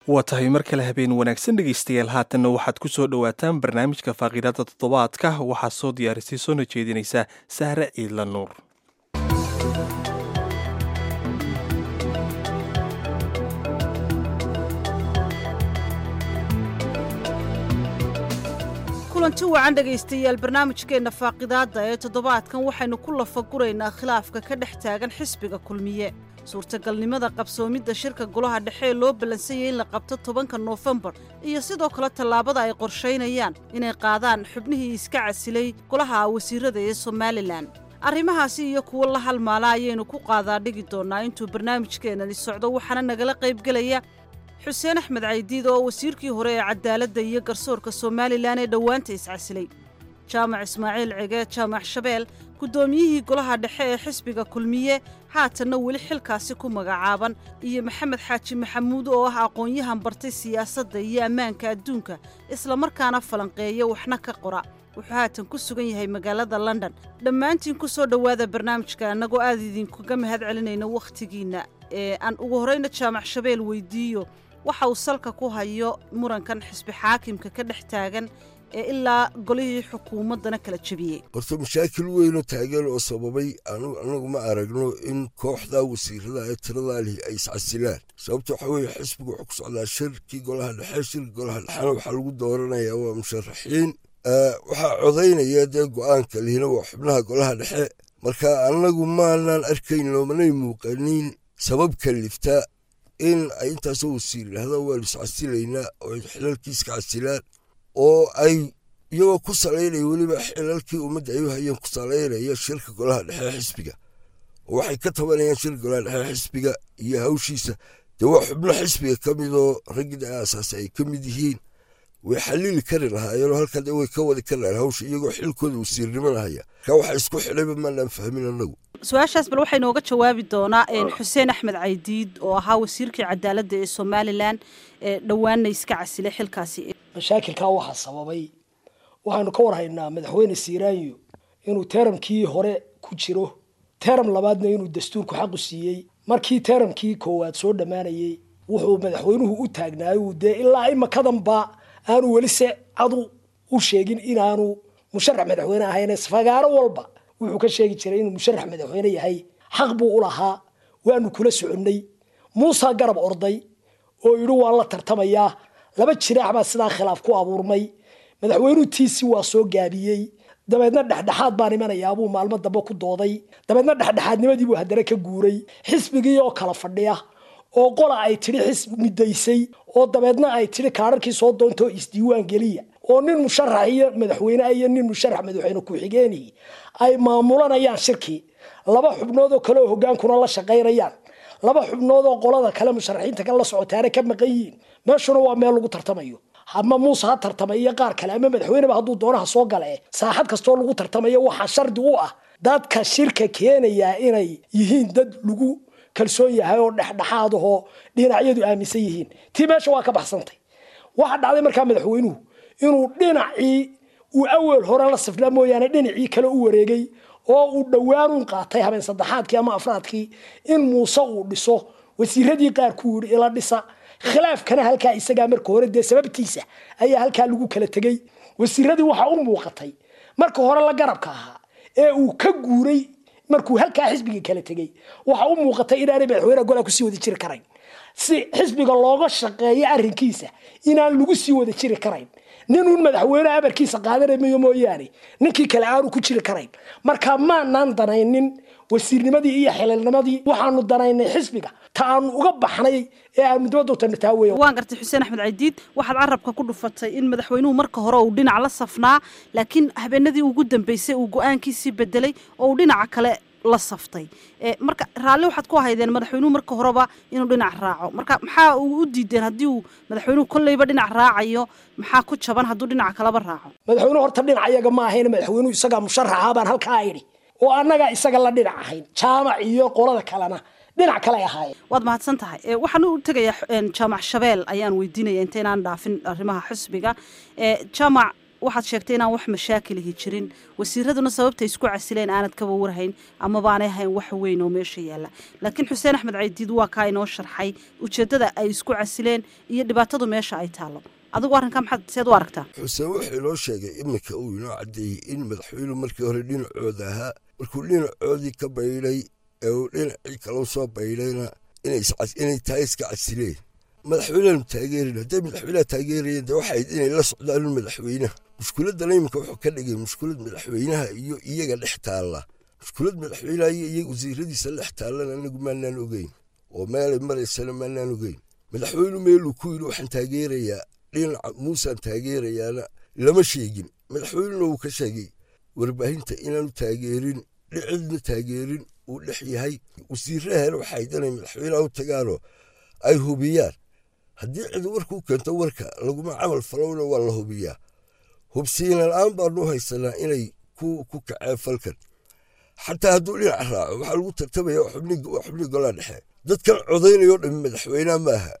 waa tahay mar kale habeen wanaagsan dhegaystayaal haatanna waxaad ku soo dhowaataan barnaamijka faaqiidada toddobaadka waxaa soo diyaarisay soona jeedinaysa sahre ciidla nuur kulanti wacan dhegaystayaal barnaamijkeenna faaqidaadda ee toddobaadkan waxaynu ku lafaguraynaa khilaafka ka dhex taagan xisbiga kulmiye suurtagalnimada qabsoomidda shirka golaha dhexe ee loo ballansanyay in la qabto tobanka noofembar iyo sidoo kale tallaabada ay qorshaynayaan inay qaadaan xubnihii iska casilay golaha wasiirada ee somalilan arrimahaasi iyo kuwo la halmaala ayaynu ku qaadaa dhigi doonnaa intuu barnaamijkeennani socdo waxaana nagala qaybgelaya xuseen axmed caydiid oo wasiirkii hore ee cadaaladda iyo garsoorka somalilan ee dhowaanta iscasilay jaamac ismaaciil cege jaamac shabeel guddoomiyihii golaha dhexe ee xisbiga kulmiye haatanna weli xilkaasi ku magacaaban iyo maxamed xaaji maxamuud oo ah aqoon-yahan bartay siyaasadda iyo ammaanka adduunka islamarkaana falanqeeya waxna ka qora wuxuu haatan ku sugan yahay magaalada london dhammaantiin ku soo dhowaada barnaamijka annagoo aad idinkaga mahad celinayna wakhtigiinna ee aan ugu horrayna jaamac shabeel weydiiyo waxa uu salka ku hayo murankan xisbi xaakimka ka dhex taagan ee ilaa golihii xukuumaddana kala jebiyey horta mashaakil weynoo taagan oo sababay anagu ma aragno in kooxda wasiirada ee tiradaa lihi ay iscasilaan sababta waxaa weeye xisbigu wuxuu ku socdaa shirkii golaha dhexe shirki golaha dhexena waxaa lagu dooranayaa waa musharaxiin waxaa codaynaya dee go-aanka lihina waa xubnaha golaha dhexe marka anagu maanaan arkayn loomanay muuqanin sabab kalifta in ay intaasoo wasiir yidhahdaan waanu iscasilaynaa oo ay xilalkiiska casilaan oo ay iyagoo ku salaynaya weliba xilalkii ummadda ay u hayeen ku salaynaya shirka golaha dhexe xisbiga oo waxay ka tabanayaan shirka golaha dhexe xisbiga iyo hawshiisa dee waa xubno xisbiga ka midoo raggii aasaase ay ka mid yihiin way xalili kari lahaayeenoo halkaa dee way ka wadi kari lahayen hawsha iyagoo xilkooda wasiirnimada haya ka waxa isku xidhayba maanaan fahmin annagu su-aashaas bal waxaa inooga jawaabi doonaa xuseen axmed caydiid oo ahaa wasiirkii cadaaladda ee somalilan ee dhowaanna iska casilay xilkaasi mashaakilkaa waxaa sababay waxaanu ka warhaynaa madaxweyne siiraanyo inuu teramkii hore ku jiro teram labaadna inuu dastuurku xaqu siiyey markii teramkii koowaad soo dhammaanayey wuxuu madaxweynuhu u taagnaayuu dee ilaa imakadanba aanu weli se cadu u sheegin inaanu musharax madaxweyne ahayn fagaaro walba wuxuu ka sheegi jiray inuu musharax madaxweyne yahay xaq buu u lahaa waanu kula soconnay muusa garab orday oo yidhi waan la tartamayaa laba jiraax baa sidaa khilaaf ku abuurmay madaxweynuhu tiisi waa soo gaabiyey dabeedna dhexdhexaad baan imanayaabuu maalmo dambe ku dooday dabeedna dhexdhexaadnimadiibuu haddana ka guuray xisbigii oo kala fadhiya oo qola ay tidhi xisb midaysay oo dabeedna ay tidhi kaararkii soo doontoo isdiiwaan geliya oo nin musharax iyo madaxweyneha iyo nin musharax madaxweyne ku-xigeenii ay maamulanayaan shirkii laba xubnood oo kale oo hogaankuna la shaqaynayaan laba xubnood oo qolada kale musharaxiinta kale la socotaana ka maqan yihiin meeshuna waa meel lagu tartamayo ama muuse ha tartamay iyo qaar kale ama madaxweyneba hadduu doonaha soo gale saaxad kastoo lagu tartamayo waxaa shardi u ah dadka shirka keenayaa inay yihiin dad lagu kalsoon yahay oo dhexdhexaad ahoo dhinacyadu aaminsan yihiin tii meesha waa ka baxsantay waxa dhacday markaa madaxweynuhu inuu dhinacii uu awel hore la sifnaa mooyaane dhinacii kale u wareegay oo uu dhowaanuun qaatay habeen saddexaadkii ama afraadkii in muuse uu dhiso wasiiradii qaar ku yidhi ila dhisa khilaafkana halkaa isagaa marka hore dee sababtiisa ayaa halkaa lagu kala tegey wasiiradii waxaa u muuqatay marka hore la garabka ahaa ee uu ka guuray markuu halkaa xisbiga kala tegey waxa u muuqatay inaanay madaxweyneha golaa kusii wada jiri karayn si xisbiga looga shaqeeyo arrinkiisa inaan lagu sii wada jiri karayn ninuun madaxweyneha amarkiisa qaadanamayo mooyaane ninkii kale aanu ku jiri karayn marka maanaan danaynin wasiirnimadii iyo xililnimadii waxaanu danaynay xisbiga ta aanu uga baxnay ee aanu dibadotana taa weya waan gartay xuseen axmed caydiid waxaad carabka ku dhufatay in madaxweynuhu marka hore uu dhinac la safnaa laakiin habeenadii ugu dambeysay uu go-aankiisii bedelay oo uu dhinaca kale la saftay marka raalli waxaad ku haydeen madaxweynuhu marka horeba inuu dhinac raaco marka maxaa uu u diideen haddii uu madaxweynuhu kolleyba dhinac raacayo maxaa ku jaban hadduu dhinaca kaleba raaco madaxweynuhu horta dhinac iyaga ma ahayn madaxweynuhu isagaa musharaxa baan halkaa idhi oo annagaa isaga la dhinac ahayn jaamac iyo qolada kalena dhinac kale ahaayeen waad mahadsan tahay waxaan u tegayaa jaamac shabeel ayaan weydiinaya intaynaan dhaafin arrimaha xisbiga jaamac waxaad sheegtay inaan wax mashaakilihi jirin wasiiraduna sababtay isku casileen aanad kaba warhayn ama baanay hayn wax weyn oo meesha yaalla laakiin xuseen axmed caydiid waa kaa inoo sharxay ujeeddada ay isku casileen iyo dhibaatadu meesha ay taallo adigu arrinkaa maxaad seed u aragtaa xuseen wuxuu inoo sheegay iminka uu inoo caddeeyey in madaxweynuhu markii hore dhinacooda ahaa markuu dhinacoodii ka baydhay ee uu dhinacii kalau soo baydhayna inay tahay iska casileen madaxweyneanu taageerin hadday madaxweyneha taageerayeen dee waxayd inay la socdaan madaxweynaha mushkuladana iminka wuxuu ka dhigay mushkulad madaxweynaha iyo iyaga dhex taalla mushkulad madaxweynaha iyo iyaga wasiiradiisa dhex taallana anagu maanaan ogeyn oo meelay maraysana maanaan ogeyn madaxweynu meeluu ku yidhi waxaan taageerayaa dhinaca muusaan taageerayaana lama sheegin madaxweynuna wuu ka sheegay warbaahinta inaanu taageerin dhicidna taageerin uu dhex yahay wasiirahana waxay danay madaxweynaha u tagaanoo ay hubiyaan haddii cid warkuu keento warka laguma camal falowna waa la hubiyaa hubsiina la-aan baanu haysanaa inay ku kaceen falkan xataa hadduu dhinac raaco waxaa lagu tartamaya waa xubnii golaa dhexe dadkan codaynayoo dhami madaxweyneha maaha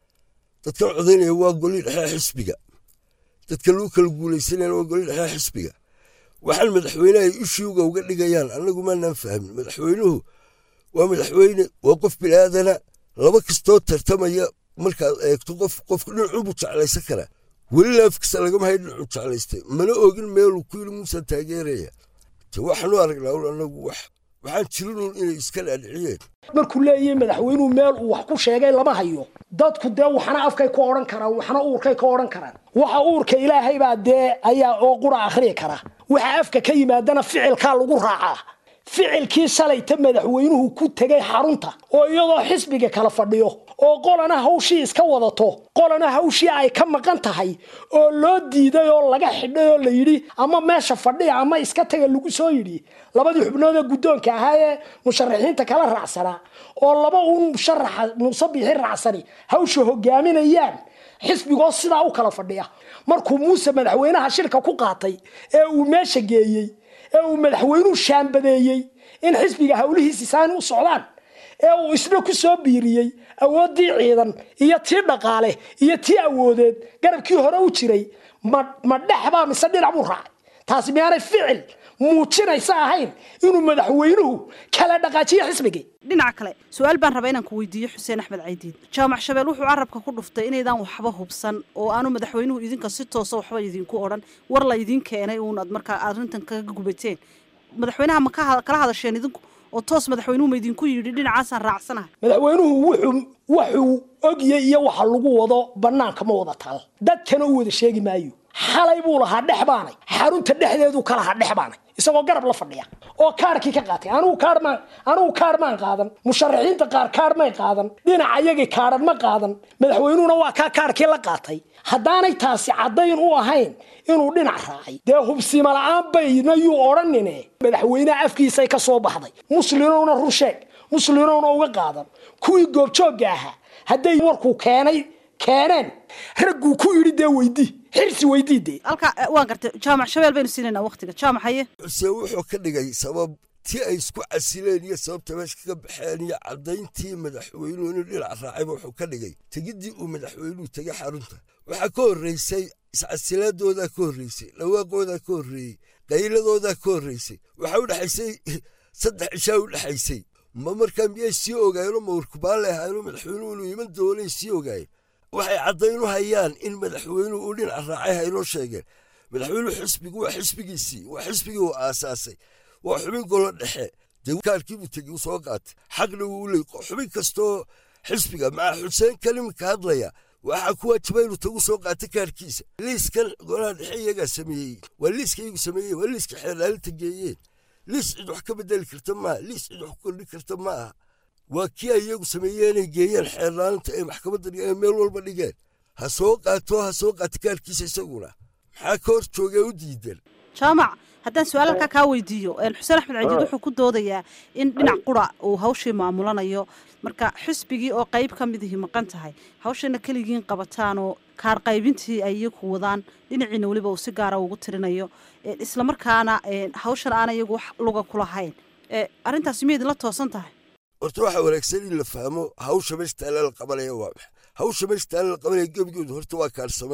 dadkan codaynaya waa golii dhexe xisbiga dadka lagu kala guulaysanayana waa golii dhexe xisbiga waxaan madaxweyneha ay ishuuga uga dhigayaan annagu maanaan fahmin madaxweynuhu waa madaxweyne waa qof bilaaadana laba kastoo tartamaya markaad eegto qof qofku dhinacunbuu jeclaysan karaa weli laafkasta lagama hay dhinacuu jeclaystay mana ogin meeluu ku yiri muusan taageeraya te waxaanu aragnaa un annagu wax waxaan jirinuun inay iska dhaadhiciyeen markuu leeyahay madaxweynuhu meel uu wax ku sheegay lama hayo dadku dee waxna afkay ka odhan karaan waxna uurkay ka odhan karaan waxa uurka ilaahay baa dee ayaa oo qura akhriyi kara waxa afka ka yimaadana ficilkaa lagu raacaa ficilkii shalayta madaxweynuhu ku tegay xarunta oo iyadoo xisbiga kala fadhiyo oo qolana hawshii iska wadato qolana hawshii ay ka maqan tahay oo loo diiday oo laga xidhay oo la yidhi ama meesha fadhiya ama iska taga lagu soo yidhi labadii xubnood ee guddoonka ahaa ee musharaxiinta kala raacsanaa oo laba uun musharaxa muuse biixi raacsani hawsha hogaaminayaan xisbigoo sidaa u kala fadhiya markuu muuse madaxweynaha shirka ku qaatay ee uu meesha geeyey ee uu madaxweynuhu shaambadeeyey in xisbiga howlihiisi saani u socdaan ee uu isna ku soo biiriyey awooddii ciidan iyo tii dhaqaale iyo tii awoodeed garabkii hore u jiray ma dhex baa mise dhinac buu raacay taasi miyaanay ficil muujinaysa ahayn inuu madaxweynuhu kala dhaqaajiyo xisbigii dhinaca kale su-aal baan rabaa inaan ku weydiiyo xuseen axmed caydiid jaamac shabeel wuxuu carabka ku dhuftay inaydaan waxba hubsan oo aanu madaxweynuhu idinka si toosa waxba idinku odhan war la idin keenay uunad markaa arrintan kaga gubateen madaxweynaha ma kala hadasheen idinku oo toos madaxweynuhu ma idinku yidhi dhinacaasaan raacsanahay madaxweynuhu wuxuu waxuu ogyay iyo waxa lagu wado bannaanka ma wada taal dadkana u wada sheegi maayo xalay buu lahaa dhex baanay xarunta dhexdeedu ka lahaa dhex baanay isagoo garab la fadhiya oo kaarkii ka qaatay anigu kaarmaan anigu kaar maan qaadan musharaxiinta qaar kaar may qaadan dhinaca iyagii kaaran ma qaadan madaxweynuhuna waa kaa kaarkii la qaatay haddaanay taasi caddayn u ahayn inuu dhinac raacay dee hubsima la-aan bayna yuu odhanine madaxweyneha afkiisay ka soo baxday muslimowna run sheeg muslimowna uga qaadan kuwii goobjoogga ahaa hadday warkuu keenay keeneen ragguu ku yidhi dee weydii xirsi weydii dee halka waan gartay jaamac shabeel baynu siinaynaa waqtiga jaamac haye xuseen wuxuu ka dhigay sabab tii ay isku casileen iyo sababta meesha kaga baxeen iyo caddayntii madaxweynuhu inuu dhinac raacayba wuxuu ka dhigay tegiddii uu madaxweynuhu tegay xarunta waxaa ka horreysay iscasilaadoodaa ka horreysay dhawaaqoodaa ka horreeyey qayladoodaa ka horreysay waxaa u dhexaysay saddex cishaa u dhexaysay ma markaa miyay sii ogaayeenoo mawrkubaale ahaayeenoo madaxweynuhu inuu iman doonay sii ogaayeen waxay caddaynu hayaan in madaxweynuhu uu dhinac raacay haynoo sheegeen madaxweynuhu xisbigu waa xisbigiisii waa xisbigii uu aasaasay waa xubin golo dhexe dee kaarkiibuu tegey uu soo qaatay xaqna wuu leey xubin kastoo xisbiga maca xuseen kalimka hadlaya waxaa ku waajiba inuu tagu soo qaata kaarkiisa liiskan golaha dhexe iyagaa sameeyey waa liiska iyagu sameeyeen waa liiska xeerlaalinta geeyeen liis cid wax ka bedeli karta maaha liis cid wax ku kordhin karta ma aha waa kii ay iyagu sameeyeenay geeyeen xeerlaalinta ay maxkamadda dhigeen meel walba dhigeen ha soo qaato ha soo qaata kaarkiisa isaguna maxaa ka hor joogee u diidan jaamac haddaan su-aal halkaa kaa weydiiyo xuseen axmed cadiid wuxuu ku doodayaa in dhinac qura uu hawshii maamulanayo marka xisbigii oo qayb ka midihi maqan tahay hawshana keligiin qabataan oo kaar qaybintii ay iyagu wadaan dhinaciina weliba uu si gaara ugu tirinayo islamarkaana hawshan aana iyagu wax luga kulahayn arrintaasi miyaydin la toosan tahay horta waxaa wanaagsan in la fahmo hawsha meesha taalla la qabanaya waa maxa hawsha meesha taalla la qabanaya gebigoodu horta waa kaarsamaynta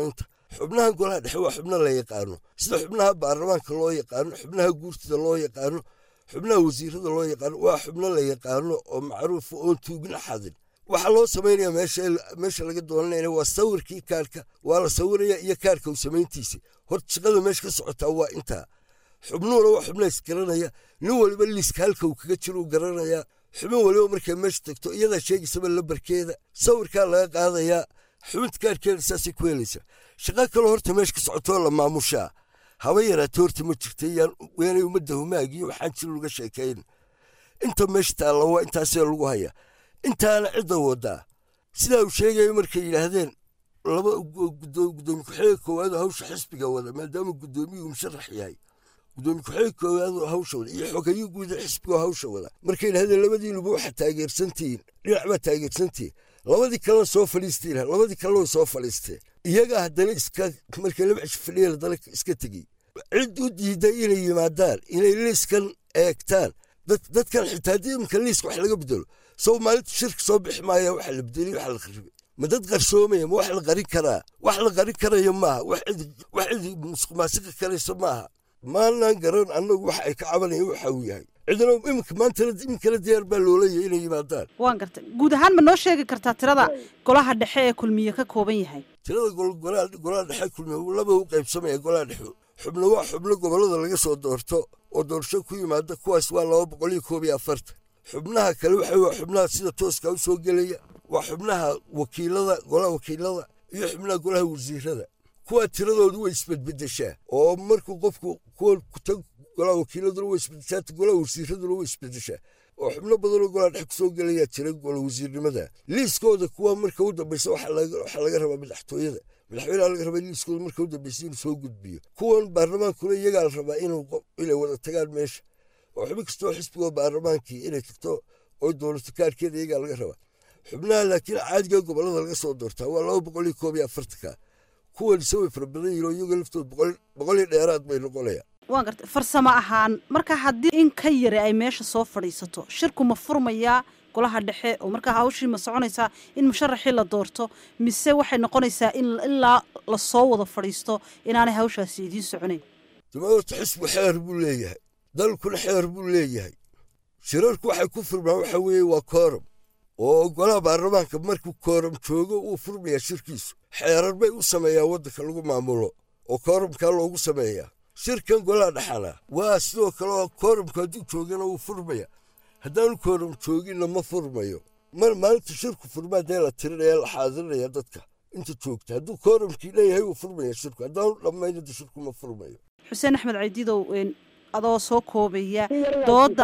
xubnahan golaha dhexe waa xubno la yaqaano sida xubnaha baarlamaanka loo yaqaano xubnaha guurtida loo yaqaano xubnaha wasiirada loo yaqaano waa xubno la yaqaano oo macruufa oon tuugin axadin waxaa loo samaynaya meesha laga doolanayna waa sawirkii kaarka waa la sawiraya iyo kaarka u samayntiisa horta shaqada meesha ka socotaa waa intaa xubnuhuna waa xubna isgaranaya nin waliba liiska halka uu kaga jiro uu garanayaa xubin waliba markay meesha tagto iyadaa sheegaysaba lambarkeeda sawirkaa laga qaadayaa xubinta kaarkeeda saasay ku helaysa shaqa kaloo horta meesha ka socotoo la maamushaa haba yaraata horta ma jirta yaanay ummadda humaagiyo waxaan jir laga sheekayn inta meesha taalla waa intaasee lagu haya intaana cidda wadaa sidaa uu sheegaya markay yidhaahdeen laba gudoomiye ku-xigeenka koowaad oo hawsha xisbiga wada maadaama gudoomiyuhu musharax yahay gudoomiye ku-xigeenka koowaad oo hawsha wada iyo xogayo guuda xisbiga oo hawsha wada markay yidhahdeen labadiinuba waxaa taageersantihiin dhinac baa taageersantihiin labadii kalena soo fadhiisteen labadii kalena way soo fadhiisteen iyagaa haddana iska markay laba cisho fadhiyeen haddana iska tegey cid u diiday inay yimaadaan inay liiskan eegtaan dadkan xitaa haddii iminka liiska wax laga bedelo sow maalinta shirka soo bixi maaya waxa la bedeliy waxa la kharibay ma dad qarsoomaya ma wax la qarin karaa wax la qarin karaya maaha wax cid musuqmaasiqa karaysa maaha maanan garan annagu waxa ay ka cabanayeen waxa uu yahay cidna iminka maantana iminkala diyaar baa loolaya inay yimaadaan waan gartay guud ahaan ma noo sheegi kartaa tirada golaha dhexe ee kulmiye ka kooban yahay tirada golaha dhexe kulmiye laba u qaybsamaya golaha dhexe xubno waa xubno gobollada laga soo doorto oo doorasho ku yimaada kuwaas waa laba boqol iyo koob iyo afartan xubnaha kale waxa waa xubnaha sida tooska u soo gelaya waa xubnaha wakiilada golaha wakiilada iyo xubnaha golaha wasiirada kuwaa tiradoodu way isbedbedeshaa oo markuu qofku kuwa kutag golaha wakiiladuna way isbedeshaa golaha wasiiraduna way isbedeshaa oo xubno badanoo golaha dhex kusoo gelayaa jira gola wasiirnimada liiskooda kuwa marka u dambeysa waxaa laga rabaa madaxtooyada madaxweyneha laga rabaa liiskooda marka u dambeysa inuu soo gudbiyo kuwan baarlamaankuna iyagaa la rabaa inay wada tagaan meesha oo xubin kastoo xisbigoo baarlamaankii inay tagto oo dowlato kaarkeeda iyagaa laga rabaa xubnaha laakiin caadiga gobolada laga soo doortaa waa laba boqol iyo koob iyo afartanka kuwan isaway fara badan yihin oo iyaga laftood boqol iyo dheeraad bay noqonayaan waan gartay farsamo ahaan marka haddii in ka yari ay meesha soo fadhiisato shirku ma furmayaa golaha dhexe oo markaa hawshii ma soconaysaa in musharaxii la doorto mise waxay noqonaysaa in ilaa lasoo wada fadhiisto inaanay hawshaasi idiin soconayn dabaorta xisbu xeer buu leeyahay dalkuna xeer buu leeyahay shirarku waxay ku furmaan waxa weeye waa kooram oo golaha baarlamaanka markuu kooram joogo uu furmayaa shirkiisu xeerar bay u sameeyaa waddanka lagu maamulo oo kooramkaa loogu sameeyaa shirkan golaha dhexana waa sidoo kale kooramku hadduu joogana wuu furmaya haddaanu kooram jooginna ma furmayo mar maalinta shirku furmaa dee la tirinaya la xaadirinayaa dadka inta joogta hadduu kooramkii leeyahay wuu furmaya shirku haddaanu dhammaynada shirku ma furmayo xuseen axmed caydidow adoo soo koobaya dooda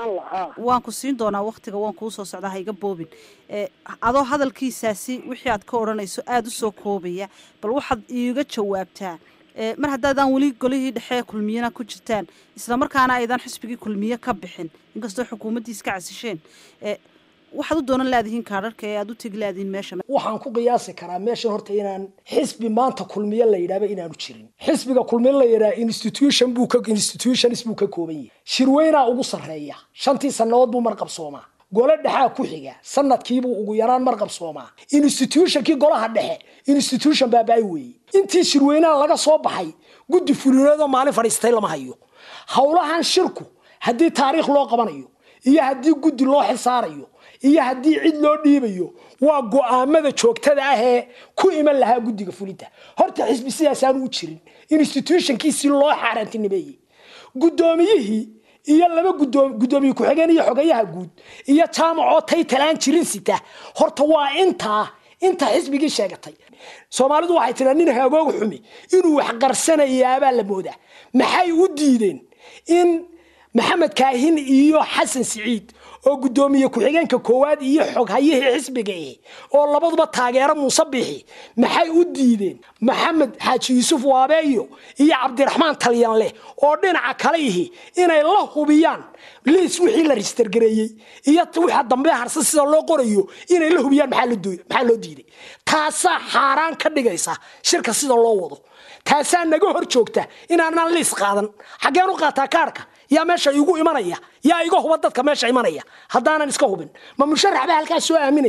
waan ku siin doonaa waktiga waan kuu soo socdaa ha iga boobin adoo hadalkiisaasi wixii aad ka odhanayso aada u soo koobaya bal waxaad iiga jawaabtaa mar haddaadaan weli golihii dhexe kulmiyena ku jirtaan islamarkaana aydan xisbigii kulmiye ka bixin inkastoo xukuumaddii iska casisheen waxaad u doonan laadihiin kaadharka ee aad u tegi laadihiin meesha waxaan ku qiyaasi karaa meeshan horta inaan xisbi maanta kulmiye la yidhahba inaanu jirin xisbiga kulmiye la yidhaha institution buu ka institutions buu ka kooban yahay shirweynaa ugu sarreeya shantii sannadood buu marqabsoomaa gole dhexaa ku xiga sanadkiibuu ugu yaraan marqabsoomaa institutionkii golaha dhexe institution baaba-ay weeye intii shirweynaha laga soo baxay guddi fulineedoo maalin fadhiistay lama hayo howlahan shirku haddii taariikh loo qabanayo iyo haddii guddi loo xilsaarayo iyo haddii cid loo dhiibayo waa go-aamada joogtada ah ee ku iman lahaa guddiga fulinta horta xisbi sidaasaanu u jirin institutionkiisii loo xaaraantinimeeyey guddoomiyihii iyo laba gudoomiye ku-xigeen iyo xogayaha guud iyo jaamacoo taytalaan jirin sita horta waa intaa inta xisbigii sheegatay soomaalidu waxay tiraa nin hagooga xumi inuu wax qarsanayaabaa la moodaa maxay u diideen in maxamed kaahin iyo xasan siciid oo guddoomiye ku-xigeenka koowaad iyo xoghayihii xisbiga ihi oo labaduba taageero muuse bixi maxay u diideen maxamed xaaji yuusuf waabeeyo iyo cabdiraxmaan talyanleh oo dhinaca kale ihi inay la hubiyaan liis wixii la registergareeyey iyo wixii dambe harse sida loo qorayo inay la hubiyaan maxaa loo diiday taasaa xaaraan ka dhigaysa shirka sida loo wado taasaa naga hor joogta inaanaan liis qaadan xaggeen u qaataa kaarhka yaa meesha igu imanaya yaa iga huba dadka meesha imanaya haddaanan iska hubin ma musharax baa halkaas soo aaminaya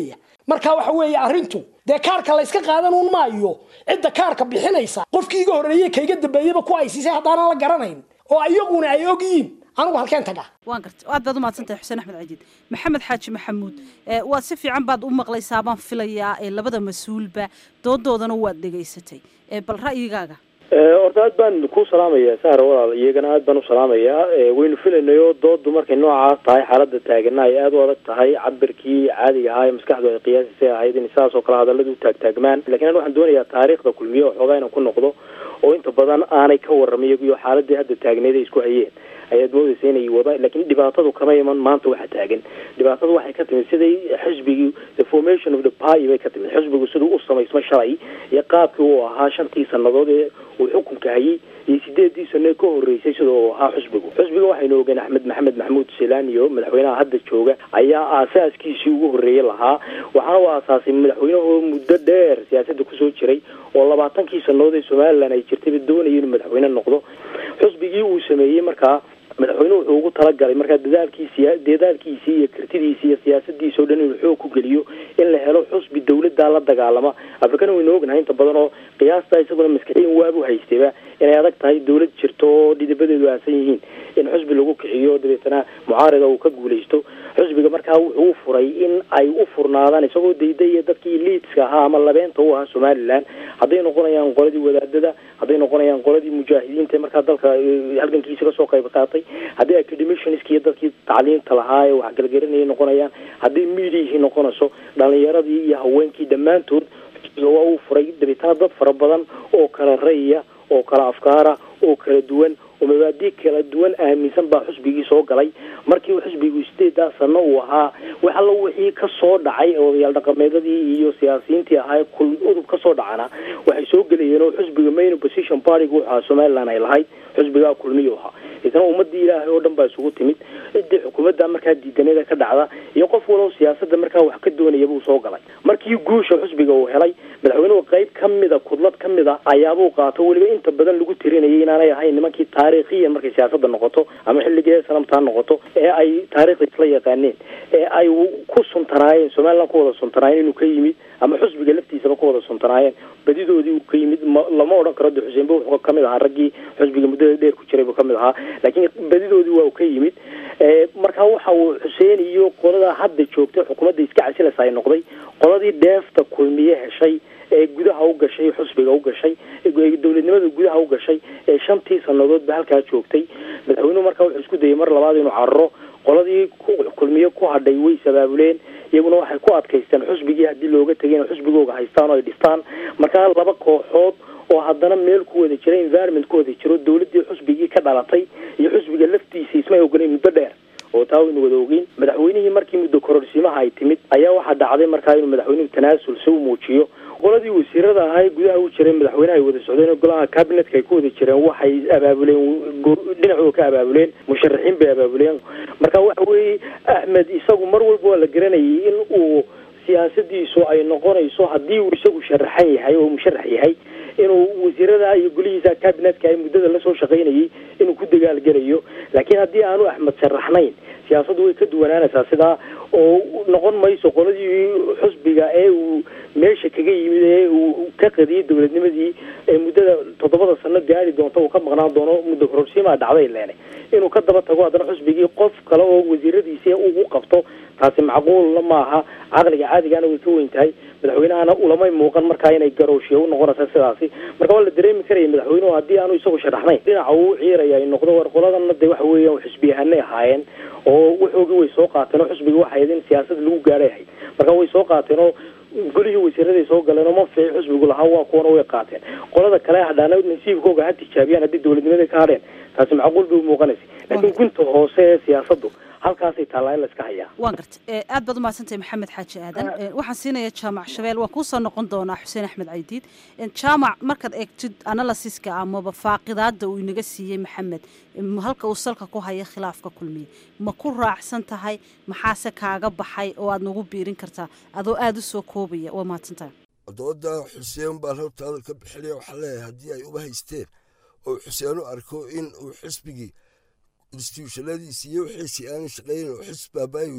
marka waxa weeye arrintu dee kaarka layska qaadan un maayo cidda kaarka bixinaysa qofkii iga horreeyey kayga dambeeyaba ku aysiisay haddaanan la garanayn oo iyaguna ay ogyihiin anigu halkeen taga waan garta aad baad u mahadsantahay xuseen axmed cajiid maxamed xaaji maxamuud waad si fiican baad u maqlaysaa baan filayaa labada mas-uulba doodoodana waad dhegaysatay bal ra'yigaaga horta aad baan ku salaamayaa sahra walaal iyagana aad baan u salaamayaa waynu filaynayo doodu markay noocaas tahay xaalada taagana ay aada u adag tahay cabirkii caadiga ahaa ee maskaxdu ay qiyaasisay ahayd in sidaas oo kale hadalladu taagtaagmaan lakin an waxaan doonayaa taariikhda kulmiye oo xoogaa inaan ku noqdo oo inta badan aanay ka warramay iyagiyo xaaladii hadda taagneed ay isku hayeen ayaad moodaysa inay wadaan lakin dhibaatadu kama iman maanta waxa taagan dhibaatadu waxay ka timid siday xisbigii the formation of the party bay ka timid xisbigu siduu u samaysma shalay iyo qaabkii uu ahaa shantii sanadood ee uu xukunka hayay iyo sideedii sano ka horreysay sida uu ahaa xusbigu xusbiga waxaynu ogeen axmed maxamed maxamuud selaniyo madaxweynaha hadda jooga ayaa aasaaskiisii ugu horreeyey lahaa waxaana u aasaasay madaxweynahoo muddo dheer siyaasadda kusoo jiray oo labaatankii sanadood ee somalilan ay jirtayba doonaya inuu madaxweyne noqdo xusbigii uu sameeyey markaa madaxweynuhu wuxuu ugu talagalay markaa dadaalkiisi dadaalkiisii iyo kartidiisi iyo siyaasadiisa o dhan inuu xoog ku geliyo in la helo xusbi dawladdaa la dagaalama afrikana waynu ognahay inta badan oo qiyaasta isaguna maskaxiyan waabu haystayba inay adag tahay dawlad jirto oo dhidabadeedu aasan yihiin in xusbi lagu kiciyo dabeetana mucaarida uu ka guulaysto xusbiga markaa wuxuu u furay in ay u furnaadaan isagoo daydaya dadkii liidska ahaa ama labeenta u ahaa somalilan hadday noqonayaan qoladii wadaadada hadday noqonayaan qoladii mujaahidiinta markaa dalka halgankiisa kasoo qayb qaatay haddii academiciansk iyo dadkii tacliinta lahaa ee waxgalgarinayay noqonayaan haddii mediahii noqonayso dhalinyaradii iyo haweenkii dhammaantood xusbiga waa uu furay dabeetana dad fara badan oo kala raya oo kala afkaara oo kala duwan oo mabaadi kala duwan aaminsan baa xusbigii soo galay markii uu xusbigu sideedaa sano uu ahaa wax allo wixii ka soo dhacay odayaal dhaqameedadii iyo siyaasiyiintii ahaa kul udub ka soo dhacana waxay soo gelayeen oo xusbiga main opposition partyga wuxu ahaa somaliland ay lahayd xusbigaa kulmiyu ahaa isna ummadii ilaahay oo dhan baa isugu timid cidii xukuumadda markaa diidanada ka dhacda iyo qof walow siyaasada markaa wax ka doonaya buu soo galay markii guusha xusbiga uu helay madaxweynuhu qayb ka mida kudlad ka mid a ayaabuu qaato weliba inta badan lagu tirinayay inaanay ahayn nimankii taariikhiyan markay siyaasada noqoto ama xilligii sanamtaa noqoto ee ay taariikhda isla yaqaaneen ee ay ku suntanaayeen somaliland ku wada suntanaayeen inuu ka yimid ama xusbiga laftiisaba ku wada suntanaayeen badidoodii uu ka yimid lama odhan karo de xuseenba wuxuu kamid ahaa raggii xusbiga muddada dheer ku jiray buu kamid ahaa laakiin badidoodii waa uu ka yimid markaa waxa uu xuseen iyo qolada hadda joogtay xukuumadda iska casilaysa ay noqday qoladii dheefta kulmiye heshay ee gudaha u gashay xusbiga u gashay dowladnimada gudaha u gashay ee shantii sanadoodba halkaa joogtay madaxweynuhu markaa wuxuu isku dayay mar labaad inuu cararo qoladii kulmiye ku hadhay way sabaabuleen iyaguna waxay ku adkaysteen xusbigii haddii looga tegay inay xusbigooga haystaan oo ay dhistaan markaa laba kooxood oo haddana meel ku wada jira environment ku wada jiro dawladdii xusbigii ka dhalatay iyo xusbiga laftiisa ismay ogolayn muddo dheer oo taa waynu wada ogeyn madaxweynihii markii muddo kororsiimaha ay timid ayaa waxaa dhacday markaa inuu madaxweynuhu tanaasul si u muujiyo qoladii wasiirada ahaa gudaha u jiray madaxweynaha ay wada socdeen golaha cabinetka ay ku wada jireen waxay abaabuleen dhinacooda ka abaabuleen musharaxiin bay abaabuleen marka waxa weeye axmed isagu mar walba waa la garanayay in uu siyaasadiisu ay noqonayso haddii uu isagu sharaxan yahay oo musharax yahay inuu wasiirada iyo golihiisa cabinetka ay muddada lasoo shaqaynayay inuu ku dagaalgelayo laakiin haddii aanu axmed sharaxnayn siyaasaddu way ka duwanaanaysaa sidaa oo noqon mayso qoladii xusbiga ee uu meesha kaga yimid ee uu ka qadiyay dowladnimadii ee muddada toddobada sano gaari doonta uu ka maqnaan doono muddo kororsiimaa dhacday leene inuu ka daba tago haddana xusbigii qof kale oo wasiiradiisi ugu qabto taasi macquulna maaha caqliga caadigana way ka weyn tahay madaxweynahana ulamay muuqan markaa inay garooshiya u noqonaysa sidaasi marka waa la dareemi karaya madaxweynuhu haddii aanu isagu sharaxnayn dhinaca uu ciiraya ay noqdo war qoladana de waxa weeyaan xusbiyahanay ahaayeen oo waxoogii way soo qaateen oo xusbiga waxay ahayd in siyaasad lagu gaadhay ahayd marka way soo qaateen oo golihii wasiiraday soo galeen oo manfici xusbigu lahaa waa kuwana way qaateen qolada kale hadhaana nasiibkooga ha tijaabiyaan haddii dowladnimada ka hadheen taasi macquul bay umuuqanaysa laakiin gunta hoose ee siyaasaddu halkaasay taallaa in la iska hayaa waan gartay aad baad umahadsantahay maxamed xaaji aadan waxaan siinaya jaamac shabeel waan kuusoo noqon doonaa xuseen axmed caydiid jaamac markaad eegtid analysiska amaba faaqidaada uu inaga siiyey maxamed halka uu salka ku haya khilaafka kulmiye ma ku raacsan tahay maxaase kaaga baxay oo aad nagu biirin kartaa adoo aada u soo koobaya waa mahadsantahay dooda xuseen baan horta hadalka bixinaya waxaa leeyahay haddii ay uba haysteen oo xuseen u arko in uu xisbigii instituushonadiisi iyo wixiisii aanu shaqaynin oo xisb baabaayu yahay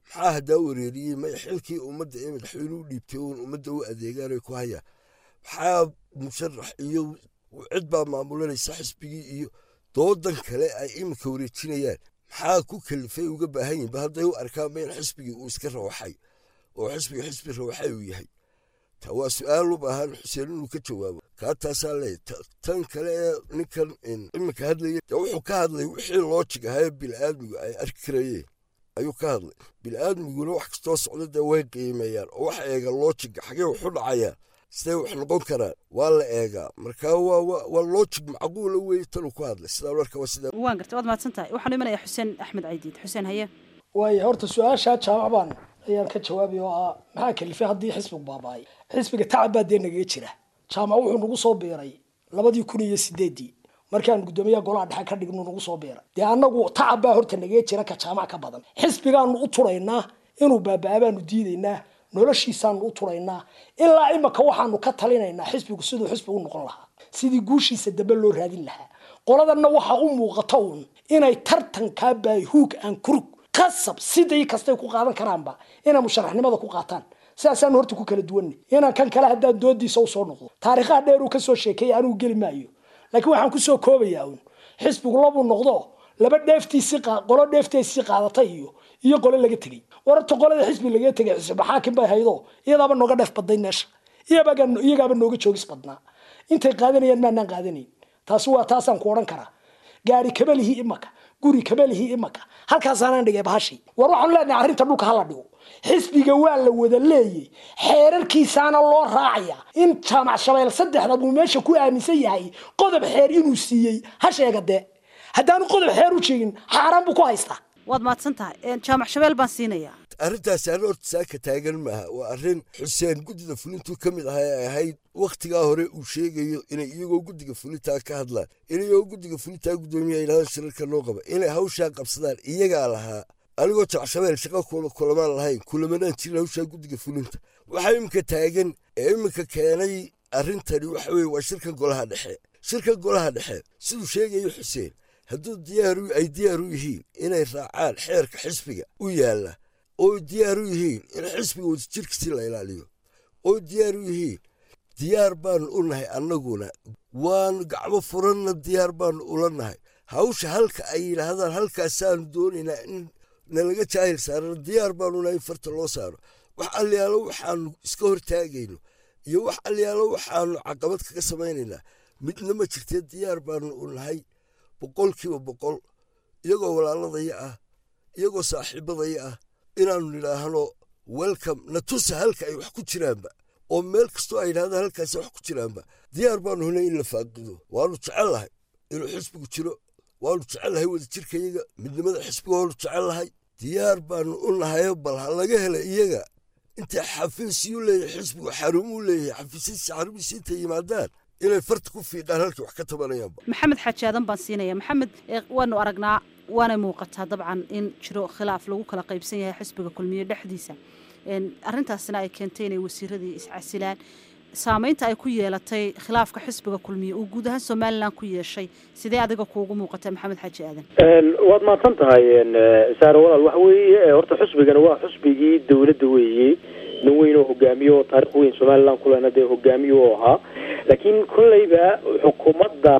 maxaa haddaa wareeriyey may xilkii ummadda ee madaxweyne u dhiibtay uun ummadda u adeegaanay ku hayaan maxaa musharax iyo cid baa maamulanaysa xisbigii iyo doodan kale ay iminka wareejinayaan maxaa ku kalifay uga baahan yihin ba hadday u arkaanba in xisbigii uu iska rawaxay oo xisbiga xisbi rawaxay uu yahay ta waa su-aal u baahan xuseen inuu ka jawaabo kaa taasaa leey tan kale ee ninkan iminka hadlaya de wuxuu ka hadlay wixii loojig ahaa ee bini'aadmigu ay arki karayeen ayuu ka hadlay bini'aadmiguna wax kastoo socda dee way qiimeeyaan oo wax eega loojiga xagee waxu dhacayaan sidee wax noqon karaan waa la eegaa marka waa loojig macquula weeye tanuu ku hadlay sidaa marka waa sidaa waan gartay waad mahadsan tahay waxaan imanaya xuseen axmed caydiid xuseen haye waaya horta su-aashaa jaamac baan ayaan ka jawaabay oo ah maxaa kalifay haddii xisbigu baaba'ay xisbiga tacab baa dee nagaga jira jaamac wuxuu nagu soo biiray labadii kun iyo sideedii markaan guddoomiyaha golaha dhexe ka dhignu nagu soo biiray dee annagu tacab baa horta nagaga jira ka jaamac ka badan xisbigaanu u turaynaa inuu baaba'aa baanu diidaynaa noloshiisaanu u turaynaa ilaa imaka waxaanu ka talinaynaa xisbigu siduu xisbi u noqon lahaa sidii guushiisa dambe loo raadin lahaa qoladanna waxaa u muuqata uun inay tartankaa baahuug aan kurug qasab siday kastay ku qaadan karaanba inay musharaxnimada ku qaataan sidaasaanu horta ku kala duwanay inaan kan kale haddaan doodiisa usoo noqdo taariikhaha dheer uu kasoo sheekeeyay anugu geli maayo laakiin waxaan kusoo koobayaa uun xisbigu labuu noqdo laba dheeftiisii qolo dheefteesii qaadatay iyo iyo qole laga tegey wararta qolada xisbi laga tegay xisbi xaakim bay haydo iyadaaba nooga dheef badnayd meesha iyagaaba nooga joogis badnaa intay qaadanayaan maanaan qaadanayn taasi waa taasaan ku odhan karaa gaari kabalihii imaka guri kabalihii imaka halkaasaanaan dhigay bahashi war waxaanu leenahay arrinta dhulka hala dhigo xisbiga waa la wada leeyay xeerarkiisaana loo raacaya in jaamac shabeel saddexda buu meesha ku aaminsan yahay qodob xeer inuu siiyey ha sheega dee haddaanu qodob xeer u sheegin xaaraan buu ku haystaa waad mahadsan tahay jaamac shabeel baan siinayaa arrintaasi arrin horta saaka taagan maaha waa arrin xuseen guddida fulintuu ka mid ahaa ee ahayd wakhtigaa hore uu sheegayo inay iyagoo guddiga fulintaa ka hadlaan inayagoo guddiga fulintaa guddoomiyaha yidhahda shirarka noo qaba inay hawshaa qabsadaan iyagaa lahaa anigoo jacshabeel shaqa kulamaan lahayn kulamanaan jirin hawshaa guddiga fulinta waxaa iminka taagan ee iminka keenay arrintani waxa weye waa shirkan golaha dhexe shirkan golaha dhexe siduu sheegayo xuseen hadduu diyaaru ay diyaar u yihiin inay raacaan xeerka xisbiga u yaalla oo diyaar u yihiin in xisbiga wadajirkiisi la ilaaliyo oo diyaar u yihiin diyaar baanu u nahay annaguna waanu gacmo furanna diyaar baanu ula nahay hawsha halka ay yidhaahdaan halkaasaanu doonaynaa in nalaga jaahil saarano diyaar baanu nahay in farta loo saaro wax alyaalo waxaanu iska hortaagayno iyo wax alyaalo waxaanu caqabad kaga samaynaynaa midna ma jirtee diyaar baanu u nahay boqolkiiba boqol iyagoo walaaladaya ah iyagoo saaxiibadaya ah inaanu nidhaahno welcome na tusa halka ay wax ku jiraanba oo meel kastoo ay yidhahdaan halkaasi wax ku jiraanba diyaar baanu hunay in la faaqido waanu jecellahay inuu xisbigu jiro waanu jecellahay wadajirkayaga midnimada xisbiga waanu jecellahay diyaar baanu u nahayo bal ha laga hela iyaga intay xafiisyuu leeyahay xisbigu xarumuu leeyahay xafiisyadiisa xarumihiisa intay yimaadaan inay farta ku fiiqaan halkii wax ka tabanayaanba maxamed xaaji aadan baan siinaya maxamed waanu aragnaa waanay muuqataa dabcan in jiro khilaaf lagu kala qaybsan yahay xisbiga kulmiye dhexdiisa arrintaasina ay keentay inay wasiiradii iscasilaan saameynta ay ku yeelatay khilaafka xisbiga kulmiye uu guud ahaan somalilan ku yeeshay sidee adiga kuugu muuqata maxamed xaaji aadan waad mahadsan tahay saare walaal waxa weeye horta xusbigana waa xusbigii dawladda weeye nin weyn oo hogaamiyo oo taarikh weyn somalilan kulena dee hogaamiye u ahaa laakiin kolleyba xukuumadda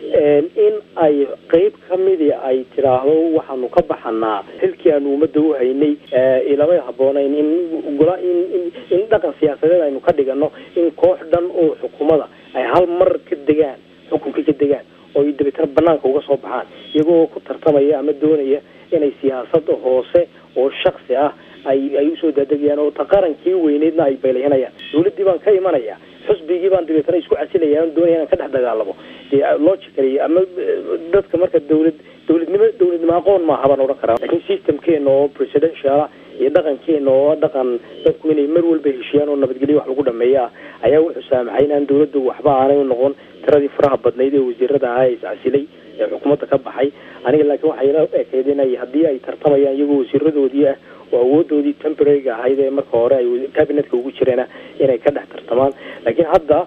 in ay qeyb ka midi ay tiraahdo waxaanu ka baxanaa xilkii aanu ummadda u haynay ilamay habboonayn in gola in in dhaqan siyaasadeed aynu ka dhigano in koox dhan oo xukuumada ay hal mar ka degaan xukunka ka degaan oo ay dabeetana banaanka uga soo baxaan iyagoo ku tartamaya ama doonaya inay siyaasada hoose oo shaksi ah ay ay usoo daadegayaan oo ta qarankii weyneydna ay baylahinayaan dawladdii baan ka imanaya xusbigii baan dabeetana isku casilaya aan doonaya inaan ka dhex dagaalamo dee logically ama dadka marka dawlad dawladnimo dawladnimo aqoon maaha baan odhan karaa laakiin systemkeena oo presidential iyo dhaqankeena oo dhaqan dadku inay mar walba heshiyaan oo nabadgelyo wax lagu dhameeya ah ayaa wuxuu saamaxay inaan dawladdu waxba aanay u noqon tiradii faraha badnayd ee wasiirada ahaa ee iscasilay ee xukuumadda ka baxay aniga laakiin waxay ila ekeyd inay haddii ay tartamayaan iyagoo wasiiradoodii ah oo awoodoodii temporaryga ahayd ee marka hore ay cabinetka ugu jireena inay ka dhex tartamaan laakiin hadda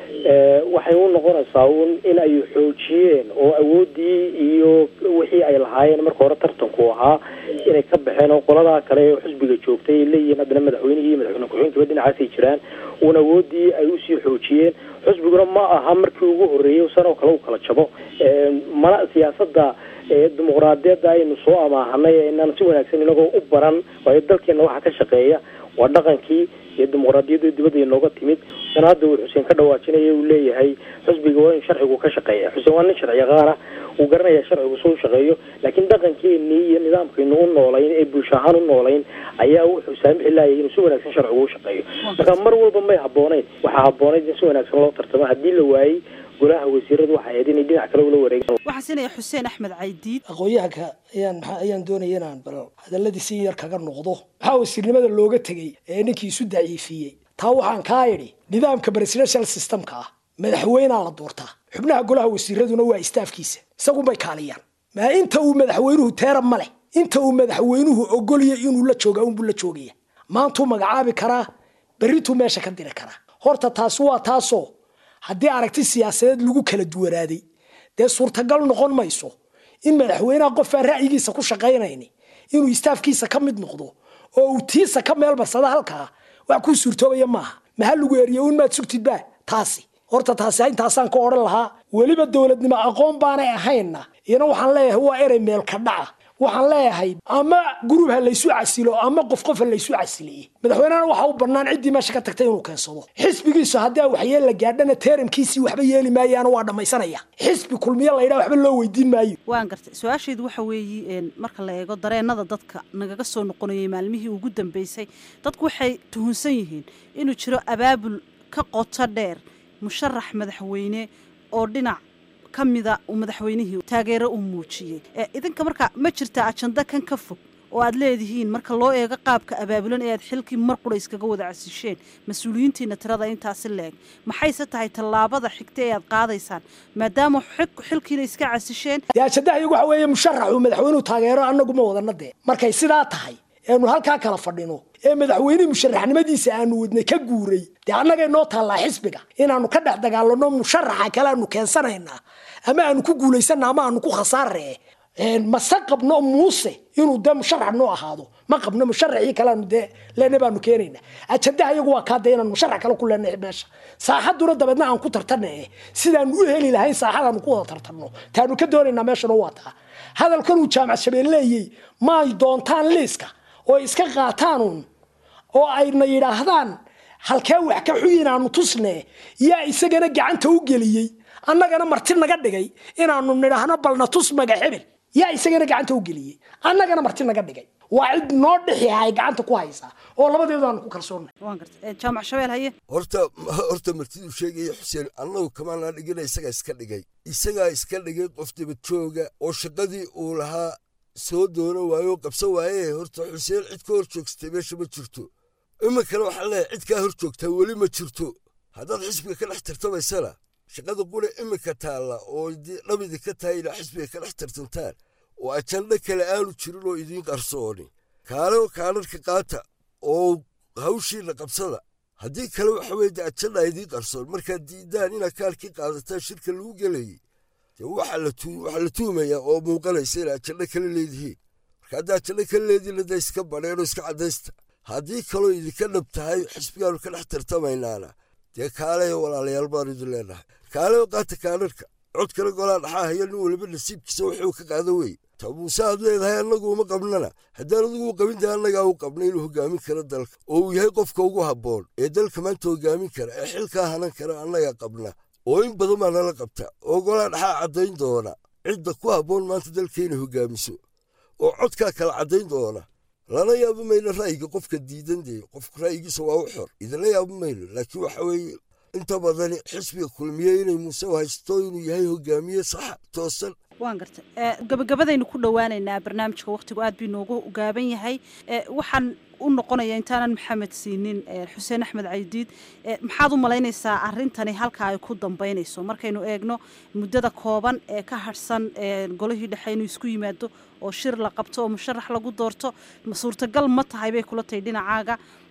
waxay u noqonaysaa un in ay xoojiyeen oo awooddii iyo wixii ay lahaayeen marka hore tartanku ahaa inay ka baxeen oo qoladaa kale ee xisbiga joogtay ay leeyihiin haddana madaxweynihii iyo madaxweyne ku-xigeenkiiba dhinacaasay jiraan uun awooddii ay usii xoojiyeen xisbiguna ma aha markii ugu horreeyay san oo kale u kala jabo mana siyaasadda dimuqraadiyadda aynu soo amaahanay ee inaan si wanaagsan inagoo u baran waayo dalkeena waxa ka shaqeeya waa dhaqankii iyo dimuqraadiyadda dibadda inooga timid sana hadda uu xuseen ka dhawaajinaya uu leeyahay xisbiga waa in sharcigu ka shaqeeya xuseen waa nin sharci yaqaana uu garanaya sharcigu suu shaqeeyo laakiin dhaqankeenii iyo nidaamkaynu u noolayn ee bulsho ahaan u noolayn ayaa wuxuu saamixi laayay inuu si wanaagsan sharcigu u shaqeeyo marka mar walba may habooneyn waxaa habboonayd in si wanaagsan loo tartamo haddii la waayey golaha wasiiradu waxay ahayd inay dhinac kale ula wareegaan waxaan siinaya xuseen axmed caydiid aqoon-yahanka ayaan maxaa ayaan doonaya inaan bal hadaladii si yar kaga noqdo maxaa wasiirnimada looga tegey ee ninkii isu daciifiyey taa waxaan kaa idhi nidaamka presidential systemka ah madaxweynaa la doortaa xubnaha golaha wasiiraduna waa istaafkiisa isagunbay kaaliyaan maa inta uu madaxweynuhu teera ma leh inta uu madaxweynuhu ogolya inuu la jooga unbuu la joogaya maantuu magacaabi karaa berrituu meesha ka diri karaa horta taasi waa taasoo haddii aragti siyaasadeed lagu kala duwanaaday dee suurtagal noqon mayso in madaxweynaha qofaan ra'yigiisa ku shaqaynayni inuu istaafkiisa ka mid noqdo oo uu tiisa ka meel marsada halkaa wax kuu suurtoobaya maaha maha lagu eriye un maad sugtidba taasi horta taasi intaasaan ka odhan lahaa weliba dowladnimo aqoon baanay ahaynna iyana waxaan leeyahay waa erey meelka dhaca waxaan leeyahay ama gurub ha laysu casilo ama qof qof ha laysu casiliye madaxweynehana waxa u bannaan ciddii meesha ka tagtay inuu keensado xisbigiisu haddii waxyeel la gaadhana teeramkiisii waxba yeeli maayaana waa dhammaysanaya xisbi kulmiye laydhaa waxba loo weydiin maayo waan gartay su-aasheedu waxa weeye marka la eego dareenada dadka nagaga soo noqonayay maalmihii ugu dambeysay dadku waxay tuhunsan yihiin inuu jiro abaabul ka qoto dheer musharax madaxweyne oo dhinac ka mida uu madaxweynihii taageero uu muujiyey idinka marka ma jirtaa ajanda kan ka fog oo aad leedihiin marka loo eego qaabka abaabulan ee aad xilkii mar qura iskaga wada casisheen mas-uuliyiintiina tirada intaasi leeg maxayse tahay tallaabada xigta ee aad qaadaysaan maadaama xilkiina iska casisheen dee ajandaha iyagu waxa weeye musharaxuu madaxweynuhu taageero annagu ma wadana dee markay sidaa tahay eenu halkaa kala fadhino ee madaxweynihii musharaxnimadiisa aanu wadnay ka guuray dee annagay noo taallaa xisbiga inaanu ka dhex dagaalano musharaxa kale aanu keensanaynaa ama aanu ku guulaysana ama aanu ku khasaaree mase qabno muuse inuu dee musharax noo ahaado ma qabno musharaxii kaleanu dee leena baanu keenayna ajandaha iyagu waa kaa dee inaan musharax kale ku leenay meesha saaxaduna dabeedna aan ku tartana sidaanu u heli lahayn saaxadaanu ku wada tartanno taanu ka doonaynaa meeshana waa taa hadalkanuu jaamac shabeel leeyey maay doontaan liiska oo iska qaataanuun oo ayna yidhaahdaan halkee wax ka xuyi inaanu tusne yaa isagana gacanta u geliyey annagana marti naga dhigay inaanu nidhaahno balna tus maga hebel yaa isagana gacanta u geliyey annagana marti naga dhigay waa cid noo dhixi ay gacanta ku haysaa oo labadeedu aanu ku kalsoonnay waan gartay jaamac shabeel haye horta horta martiduu sheegaya xuseen annagu kamaanaa dhigina isagaa iska dhigay isagaa iska dhigay qof dabadjooga oo shaqadii uu lahaa soo doono waayo oo qabsan waaye horta xuseen cid ka hor joogsatay meesha ma jirto iminkana waxaan leeyahay cid kaa hor joogtaa weli ma jirto haddaad xisbiga ka dhex tartamaysana shaqada qule iminka taalla oo dhabidi ka tahay ilaa xisbiga ka dhex tartantaan oo ajandho kale aanu jirin oo idiin qarsooni kaale kaadharka qaata oo hawshiina qabsada haddii kale waxa weye de ajandha idiin qarsoon markaad diidaan inaad kaalkii qaadataan shirka lagu gelayay waxaa la tuumayaa oo muuqanaysa ina ajandho kale leedihiin marka haddaa ajandho kale leedihiin hadda iska badheen oo iska caddaysta haddii kaloo idinka dhab tahay xisbigaanu ka dhex tartamaynaana dee kaale walaalayaal baanu idin leenahay kaale qaata kaadharka cod kale golaa dhaxaa haya nin waliba nasiibkiisa wuxuu ka qaada wey ta muuse aad leedahay annagu uma qabnana haddaan adigu u qabin tahay annagaa u qabnay inuu hogaamin karo dalka oo uu yahay qofka ugu habboon ee dalka maanta hogaamin kara ee xilkaa hanan kara annagaa qabna oo in badan baa nala qabta oo golaa dhaxaa caddayn doona cidda ku habboon maanta dalka inay hogaamiso oo codkaa kala caddayn doona lana yaabo mayno ra'yiga qofka diidan dee qofka ra'yigiisa waa u xor idinla yaabo mayno laakiin waxa weeye inta badani xisbiga kulmiye inay muuse haysto inuu yahay hogaamiye saxa toosan waan gartay gabagabadaynu ku dhowaanaynaa barnaamijka wakhtigu aad bii noogu gaaban yahay waxaan u noqonaya intaanan maxamed siinin xuseen axmed caydiid maxaad u malaynaysaa arintani halka ay ku dambeynayso markaynu eegno muddada kooban ee ka harhsan golihii dhexe inuu isku yimaado oo shir la qabto oo musharax lagu doorto suurtagal ma tahay bay kula tahay dhinacaaga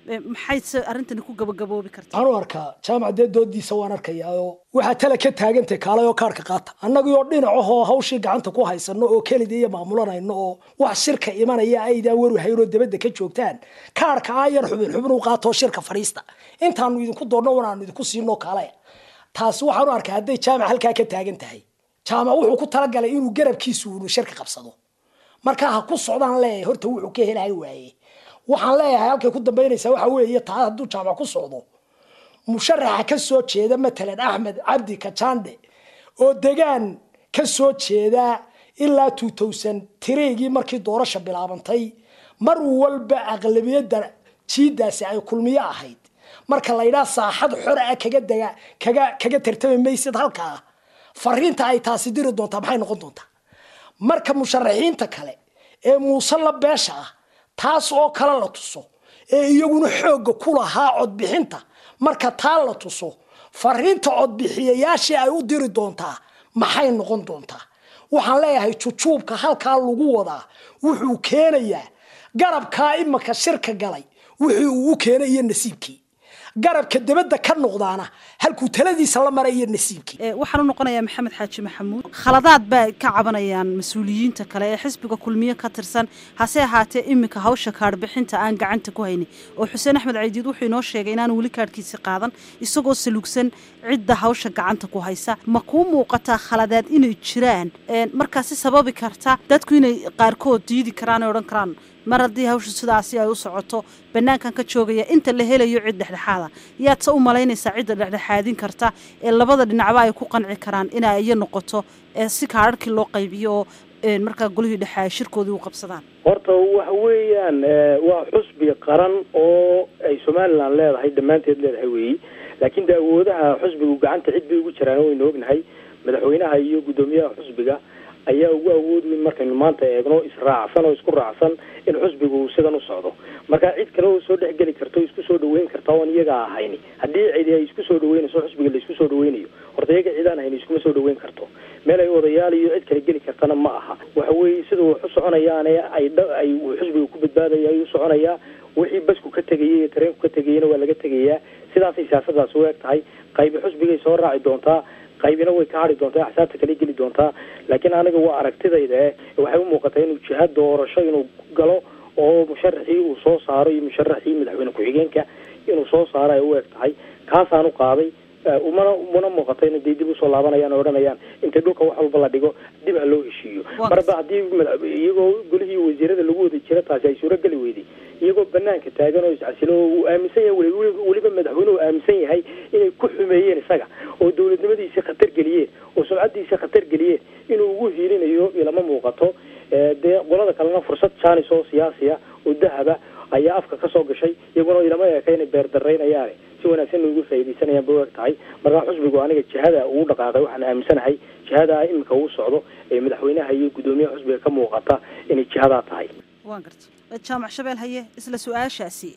maxayse arrintani ku gabagaboobi kartaa waxaan u arkaa jaamac dee doodiisa waan arkayaa oo waxaa tala ka taagantay kaalay oo kaarhka qaata annagii oo dhinacahoo hawshii gacanta ku haysano oo kelida iyo maamulanayno oo wax shirka imanaya aydaan waru hayn oo dabadda ka joogtaan kaarhka aa yar xubin xubin u qaatoo shirka fadhiista intaanu idinku doonno wanaanu idinku siinoo kaalaya taasi waxaan u arkaa hadday jaamac halkaa ka taagan tahay jaamac wuxuu ku talagalay inuu garabkiisu unu shirka qabsado markaa ha ku socdaan leeyahay horta wuxuu ka helahay waaye waxaan leeyahay halkay ku dambaynaysaa waxa weeye taa hadduu jaamac ku socdo musharaxa ka soo jeeda matalan axmed cabdi kajande oo degaan ka soo jeeda ilaa two thousand tireygii markii doorasha bilaabantay mar walba aqlabiyadda jiidaasi ay kulmiyo ahayd marka la yidhaha saaxad xor ah kaga dega kaga kaga tartami maysid halkaa fariinta ay taasi diri doontaa maxay noqon doontaa marka musharaxiinta kale ee muuse la beesha ah taas oo kale la tuso ee iyaguna xoogga ku lahaa codbixinta marka taa la tuso fariinta codbixiyayaashii ay u diri doontaa maxay noqon doontaa waxaan leeyahay jujuubka halkaa lagu wadaa wuxuu keenayaa garabkaa imaka shirka galay wixii uu u keenay iyo nasiibkii garabka dabadda ka noqdaana halkuu taladiisa la maray iyo nasiibkii waxaan u noqonayaa maxamed xaaji maxamuud khaladaad baa ka cabanayaan mas-uuliyiinta kale ee xisbiga kulmiye ka tirsan hase ahaatee iminka hawsha kaadhbixinta aan gacanta ku haynin oo xuseen axmed caydiid wuxuu inoo sheegay inaanu weli kaadhkiisi qaadan isagoo salugsan cidda hawsha gacanta ku haysa ma kuu muuqataa khaladaad inay jiraan markaasi sababi karta dadku inay qaarkood diidi karaan ee odhan karaan mar haddii hawsha sidaasi ay u socoto banaankan ka joogaya inta la helayo cid dhexdhexaada yaad se u malaynaysaa cidda dhexdhexaadin karta ee labada dhinacba ay ku qanci karaan inay iyo noqoto si kaadharhkii loo qaybiyo oo markaa golihii dhexe ay shirkoodii u qabsadaan horta waxa weeyaan waa xusbi qaran oo ay somalilan leedahay dhammaanteed leedahay weeyi laakiin de awoodaha xusbigu gacanta cid bay ugu jiraan waynu ognahay madaxweynaha iyo guddoomiyaha xusbiga ayaa ugu awood weyn markaynu maanta eegno israacsan oo isku raacsan in xusbigu uu sidan u socdo marka cid kale oo soo dhexgeli karta o isku soo dhaweyn karta oon iyaga ahayn haddii cidi ay isku soo dhaweynayso xusbiga la isku soo dhaweynayo horta iyaga cidaan ahayn iskuma soo dhaweyn karto meel ay odayaal iyo cid kale geli kartana ma aha waxa weeye sida wax u soconayaane ay ay xusbiga ku badbaadaya ay u soconayaa wixii basku ka tegayay iyo tareenku ka tegayana waa laga tegayaa sidaasay siyaasadaasi u eg tahay qaybi xusbigay soo raaci doontaa qaybina way ka hadhi doontaa axsaabta kale geli doontaa laakiin aniga waa aragtidayda eh waxay u muuqataa inuu jiha doorasho inuu galo oo musharaxii uu soo saaro iyo musharaxii madaxweyne ku-xigeenka inuu soo saaro ay u eg tahay kaasaan u qaaday umana umana muuqato ina dee dib usoo laabanayaan oo odhanayaan inta dhulka wax walba la dhigo dib ha loo heshiiyo marba haddii iyagoo golihii wasiirada lagu wada jira taasi ay suurogeli weyday iyagoo banaanka taagan oo iscasilo oo uu aaminsan yahay weliba madaxweynuhu aaminsan yahay inay ku xumeeyeen isaga oo dowladnimadiisii khatar geliyeen oo sumcadiisii khatar geliyeen inuu ugu hiilinayo ilama muuqato dee qolada kalena fursad jaanis oo siyaasiya oo dahaba ayaa afka kasoo gashay iyaguna ilama eeka inay beerdaraynayaane si wanaagsan ugu faaidaysanayaan bay u eg tahay markaa xusbigu aniga jihada uu dhaqaaqay waxaan aaminsanahay jihada iminka uu socdo ee madaxweynaha iyo guddoomiyaha xusbiga ka muuqata inay jihadaa tahay waan garta jaamac shabeel haye isla su-aashaasi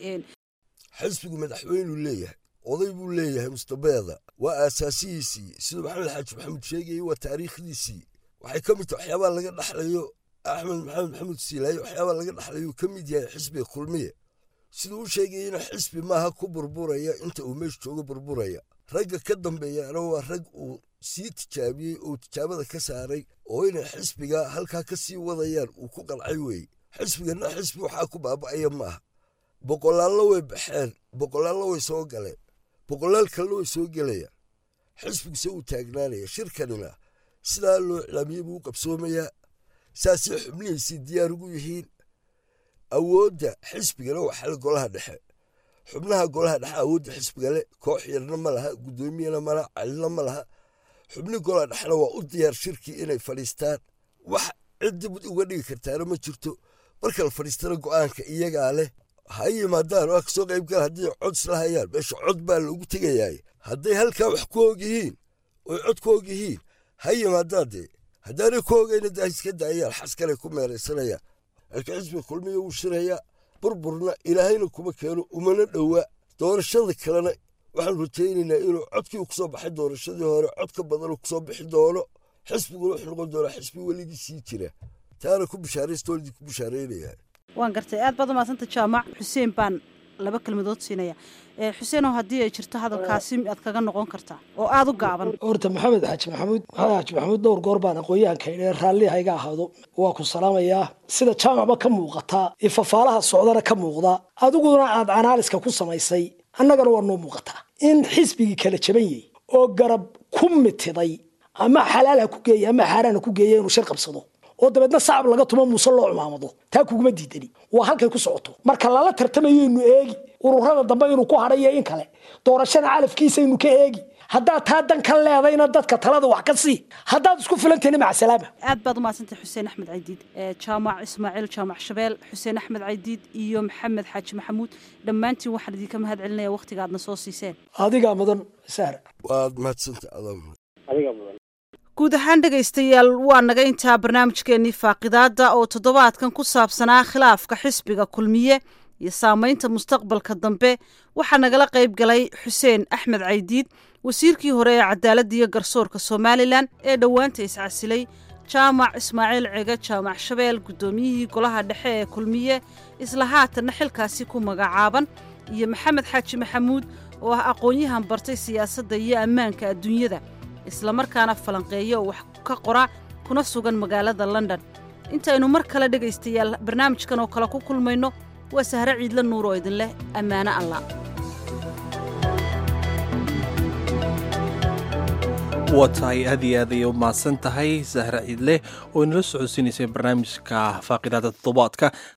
xisbigu madaxweynuu leeyahay oday buu leeyahay mustabeeda waa aasaasihiisii siduu maxamed xaaji maxamuud sheegayay waa taariikhdiisii waxay ka mid tahay waxyaabaa laga dhaxlayo axmed maxamed maxamuud siilaaye waxyaabaa laga dhaxlayo ka mid yahay xisbiga kulmiye siduu u sheegayena xisbi maaha ku burburaya inta uu meesha joogo burburaya ragga ka dambeeyaana waa rag uu sii tijaabiyey oo tijaabada ka saaray oo inay xisbiga halkaa ka sii wadayaan uu ku qalcay weeye xisbigana xisbi waxaa ku baaba'aya maaha boqolaallo way baxeen boqolaallo way soo galeen boqolaal kalena way soo gelayaan xisbiguse uu taagnaanaya shirkanina sidaa loo iclaamiyey buu u qabsoomayaa saasay xubnihiisii diyaar ugu yihiin awoodda xisbigana waa xal golaha dhexe xubnaha golaha dhexe awoodda xisbigale koox yarna ma laha guddoomiyana ma laha calina ma laha xubni golaha dhexena waa u diyaar shirkii inay fadhiistaan wax cid dib uga dhigi kartaana ma jirto marka la fadhiistana go'aanka iyagaa leh ha yimaadaan waa kasoo qayb gala haddii cod isla hayaan meesha cod baa loogu tegayaay hadday halkaa wax ku og yihiin oy cod ku og yihiin ha yimaadaan dee haddaanay ku ogayna daa iska daayaan xaskalay ku meeraysanayaan laakiin xisbiga kulmiya wuu shirayaa burburna ilaahayna kuma keeno umana dhowa doorashada kalena waxaan rajaynaynaa inuu codkii kusoo baxay doorashadii hore cod ka badan kusoo bixi doono xisbiguna wuxuu noqon doonaa xisbi weligii sii jira taana ku bishaaraystoolidii ku bishaaraynaya waan gartay aad baad umahadsanta jaamac xuseen baan laba kelmadood siinaya xuseenow haddii ay jirto hadalkaasi aad kaga noqon kartaa oo aada u gaaban horta maxamed xaaji maxamuud maxamed xaaji maxamuud dhowr goor baan aqoon-yahanka idhe raalli hayga ahaado waa ku salaamayaa sida jaamacba ka muuqataa iyo fafaalaha socdana ka muuqda adiguna aad anaaliska ku samaysay annagana waa noo muuqataa in xisbigii kala jaban yahy oo garab ku mitiday ama xalaal ha ku geeya ama xaaraan ha ku geeya inuu shir qabsado oo dabeedna sacab laga tumo muuse loo cumaamado taa kuguma diidani waa halkay ku socoto marka lala tartamayaynu eegi ururada dambe inuu ku hadhayo in kale doorashada calafkiisaynu ka eegi haddaad taa dan ka leedayna dadka talada wax ka sii haddaad isku filantahna maca salaama aad baad umahadsantay xuseen axmed caydiid jaamac ismaaciil jaamac shabeel xuseen axmed caydiid iyo maxamed xaaji maxamuud dhammaantiin waxaan idinka mahad celinaya wakhtiga aadna soo siiseen adigaa mudan sahra waad mahadsanta adaa adiga mudan guud ahaan dhegaystayaal waa naga intaa barnaamijkeennii faaqidaadda oo toddobaadkan ku saabsanaa khilaafka xisbiga kulmiye iyo saamaynta mustaqbalka dambe waxaa nagala qayb galay xuseen axmed caydiid wasiirkii hore ee cadaaladda iyo garsoorka somalilan ee dhowaanta iscasilay jaamac ismaaciil cege jaamac shabeel guddoomiyihii golaha dhexe ee kulmiye isla haatanna xilkaasi ku magacaaban iyo maxamed xaaji maxamuud oo ah aqoon-yahan bartay siyaasadda iyo ammaanka adduunyada islamarkaana falanqeeya oo wax ka qora kuna sugan magaalada london intaynu mar kale dhegaystayaal barnaamijkan oo kale ku kulmayno waa sahre ciidla nuur oo idin leh ammaano allah waa tahay aad iyo aad ayay u mahadsan tahay sahre ciidleh oo inala socodsiinaysay barnaamijka faaqidaada toddobaadka